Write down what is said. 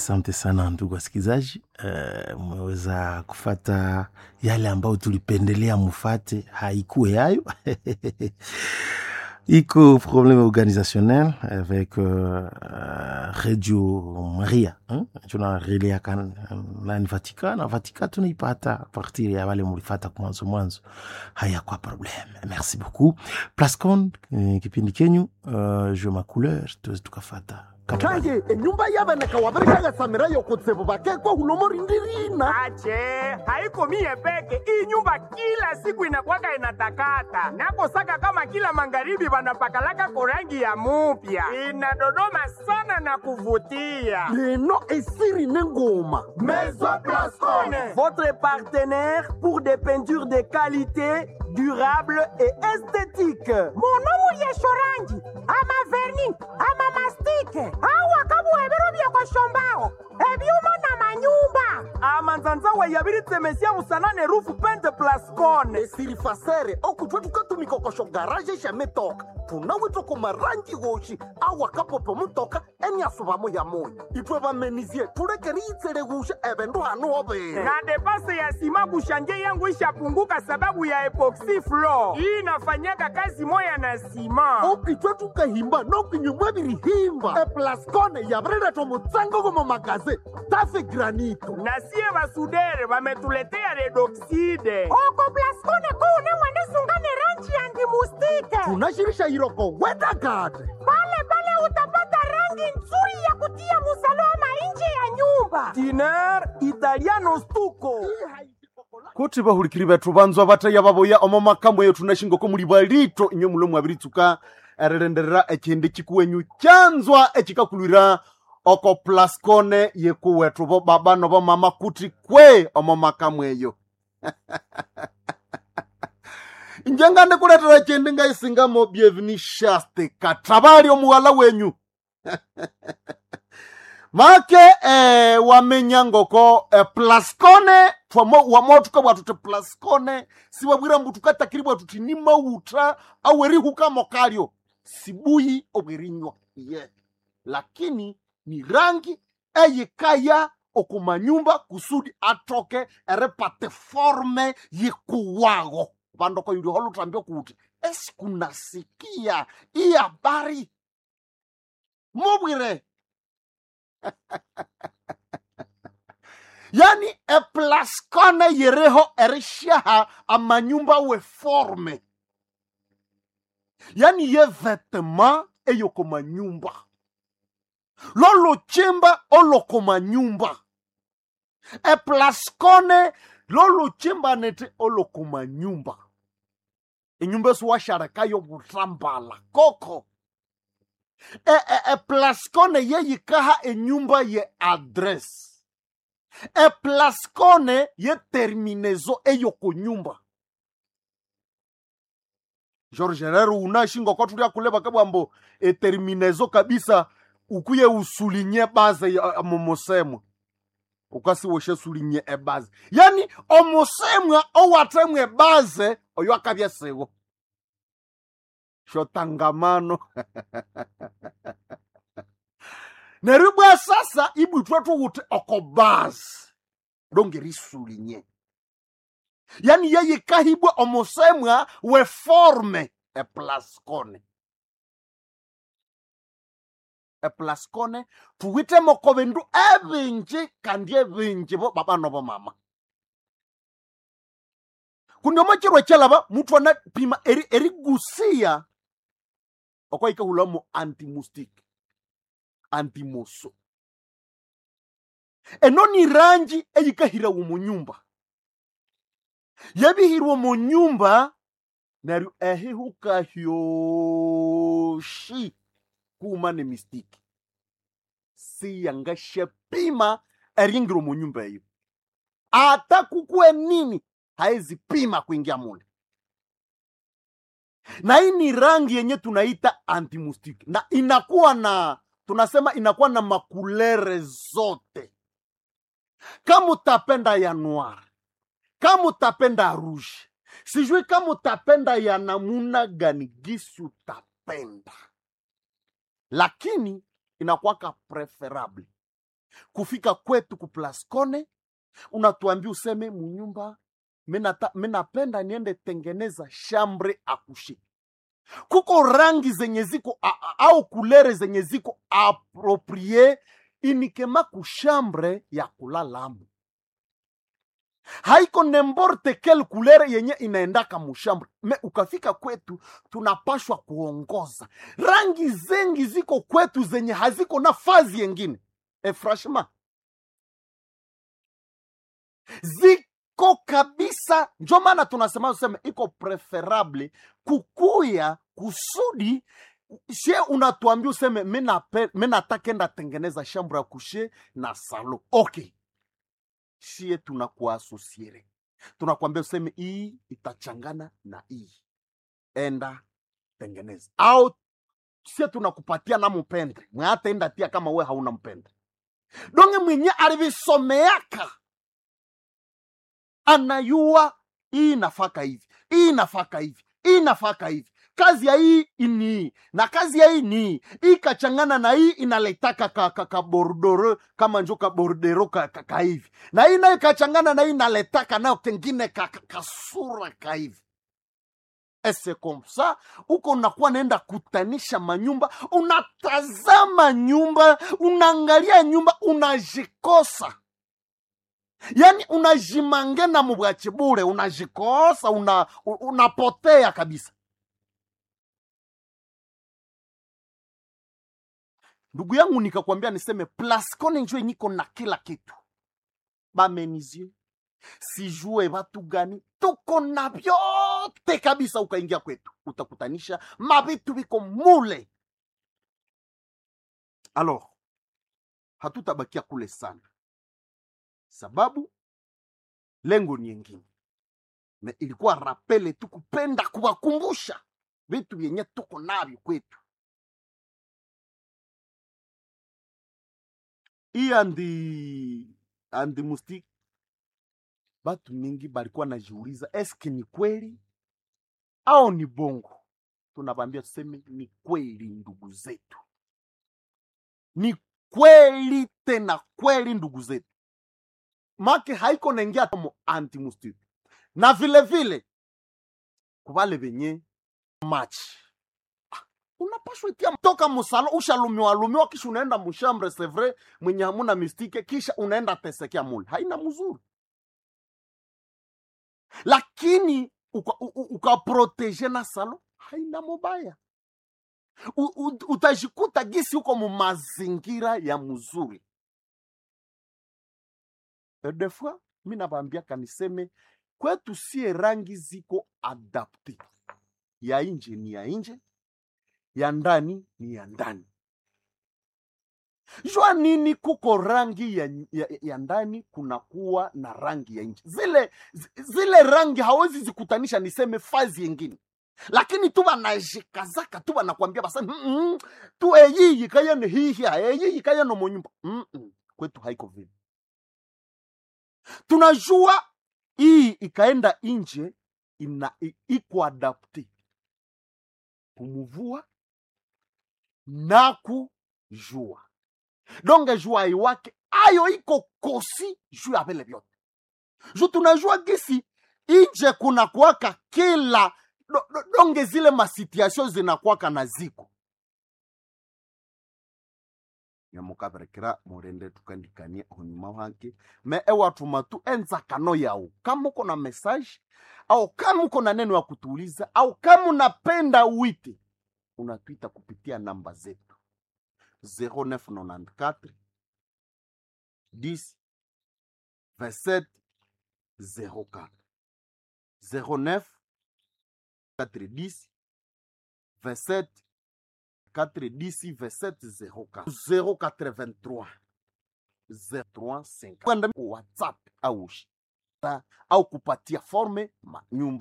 Asante sana ndugu wasikilizaji, mmeweza uh, kufata yale ambayo tulipendelea mufate, haikuwe yayo iko problème organisationnel avec uh, Radio Maria hein? tunareliaka nani Vatika na Vatika tunaipata partir ya wale mulifata kwa mwanzo mwanzo, haya kwa problème. Merci beaucoup Plascon, eh, kipindi kenyu uh, je ma couleur tuweze tukafata kanje enyumba y'abanaka wabarikagasamira yokutsibu bakekwa hulomo rindirina ache haiko mie peke iyi nyumba kila siku inakwaka inatakata nakosaka kama kila magharibi vanapakalaka korangi ya mupya inadodoma sana na kuvutia leno esiri nengoma Maison Blascone. votre partenaire pour des peintures de qualité durable et esthétique monomu lyeshorangi ama verni ama mastike awa kabuhebero byekoshombaho ebyuma na manyumba amanzanzawa yabiritsemesia musanane rufu pente plascone esiri fasere okutwa tukatumikokosho garaje shametoka tunawitwa kumarangi woshi awa kapopo mutoka eniasuvamo ya moyo itwe bamenizie tulekeri itsele wusha ebendu hanu obere na depase ya sima kushanje yangu ishapunguka sababu ya epoxy floor hii inafanyaka kazi moya na sima okitwe tukahimba nokinyumwa birihimba eplascone yabireretwa mutsango gomo magaze tafe granito na sie basudere bametuletea redoxide oko plaskone kuune mwenisungane rangi ya ndimustike tunashirisha iroko wedagade pale pale utapata rangi nzuri ya kutia musalama nje ya nyumba diner italiano stuko kuti bahulikiri bethu banzwa bataya baboya omo makambo eyo tunashingoko muli balito inyo mulo mwabiritsuka erilenderera ekyindi kikuwenyu kyanzwa ekikakulwira oko plascone yekuwethu bo baba nobo mama kuti kwe omo makambo eyo njenga ndikuletera ekyindi ngaisingamo bienveni shaste katabali omuwala wenyu make eh, wamenya ngoko eh, plascone twamo wamotuka bwatu ti plascone siwabwira mbu tukatakiri bwatu ti ni mauta awerihukamo kalyo sibuyi obwerinywa ye lakini ni rangi eyikaya okumanyumba kusudi atoke eripate forme yikuwago vandoko yuli holutambio kuti esikunasikia iyi habari mubwire yani eplaskone yereho erishaha amanyumba weforme yani ye vetema eyoko manyumba lolochimba oloko manyumba eplaskone lolochimba nete oloko manyumba enyumba esiwasharekayo butambala koko e, e, e plascone yeyikaha enyumba ye adresse e plascone ye terminezo eyoko nyumba george herero unashingoko tulia kuleba kabwambo eterminezo kabisa ukuye usulinye baze ya momosemwa ukasiwoshe sulinye ebaze yani omosemwa owatemwa ebaze oyo akabya siwo shotangamano neryo bwa sasa ibwithwa thuwuthi okobazi longeriisulinye yani yeyikahibwa omusemwa weforme eplascone eplascone thuwithemoko bindu ebinji kandi ebinji bo baba nobo mama kundi omokirwa ekyalaba muthu anapima eri- erigusiya okwaikahulamo antimustic antimoso eno ni rangi eyikahirawo mu nyumba yabihirwa mu nyumba neryo ehihuka hyoshi kuma ne mistiki siyangasyapima eringiro mu nyumba eyo ata kukuwe nini haezipima kuingia mule na hii ni rangi yenye tunaita antimustiki na inakuwa na tunasema inakuwa na makulere zote kama utapenda ya noir kama utapenda rouge sijui kama utapenda ya namuna gani gisi utapenda lakini inakuwaka preferable kufika kwetu kuplascone unatuambia useme munyumba minata- minapenda niende tengeneza shambre akushe kuko rangi zenye ziko a- a- au kulere zenye ziko aproprie inikema kushambre ya kulalamo haiko nemborte kel kulere yenye inaendaka mushambre me ukafika kwetu tunapashwa kuongoza rangi zengi ziko kwetu zenye haziko na fazi yengine e franchement ziko kabisa njo maana tunasema useme iko preferable kukuya kusudi she unatuambia useme mi natakenda tengeneza shambro ya kushe na salo okay shie tunakuasosiere tunakwambia useme hii itachangana na hii enda tengeneza au sie tunakupatia na mpendre mwataenda tia kama we hauna mpendre donge mwenye alivisomeaka anayua hii nafaka hivi hii nafaka hivi hii nafaka hivi kazi ya hii ni hii na kazi ya hii ni hii hii kachangana na hii inaletaka ka, ka, ka bordoro kama njo ka bordero ka, ka, ka hivi na hii nayo kachangana na hii inaletaka nayo kengine ka, ka, kasura ka hivi ese komsa huko unakuwa naenda kutanisha manyumba unatazama nyumba unaangalia nyumba unajikosa yaani unajimange na mubwachi bure unajikosa una, u- unapotea kabisa ndugu yangu nikakwambia niseme plascone njo niko na kila kitu bamenizie sijue watu gani tuko na vyote kabisa ukaingia kwetu utakutanisha mavitu viko mule alors hatutabakia kule sana sababu lengo ni engine na ilikuwa rapele tu kupenda kuwakumbusha vitu vyenye tuko navyo kwetu hii andi andi mustiki batu mingi balikuwa najiuliza eske ni kweli au ni bongo tunabambia tuseme ni kweli ndugu zetu ni kweli tena kweli ndugu zetu make haiko naingia mo antimustic na vile vile kubale venye match Ah, unapashwa itia toka musalo ushalumiwa lumiwa kisha unaenda mushambre sevre mwenye hamuna mistike kisha unaenda tesekea mule haina mzuri lakini ukaproteje uka na salo haina mubaya U- u- utajikuta gisi huko mu mazingira ya mzuri Et des fois mi nabambiaka niseme kwetu sie rangi ziko adapte ya nje ni ya nje ya ndani ni ya ndani jua nini kuko rangi ya, ya, ya ndani kunakuwa na rangi ya nje zile zi- zile rangi hawezi zikutanisha niseme fazi yengine lakini tu banajikazaka tu banakwambia basa mm -mm, tu eyiyi kayene hihia eyiyi kayene monyumba mm -mm. kwetu haiko vile tunajua hii ikaenda nje ina i- iko adapte kumuvua na kujua donge jua iwake ayo iko kosi juu ya vile vyote ju tunajua gisi inje kuna kuwaka kila do, do, donge zile masituation zinakwaka na ziko nyamukaberekera murende tukandikania hunyuma wake me ewatuma tu enzakano yao kama uko na message au kama uko na neno ya kutuuliza au kama unapenda uite unatwita kupitia namba zetu 0994 10 27 04 09 410 27 410 27 04 083 035 kwenda ku whatsapp au shi- au kupatia forme manyumba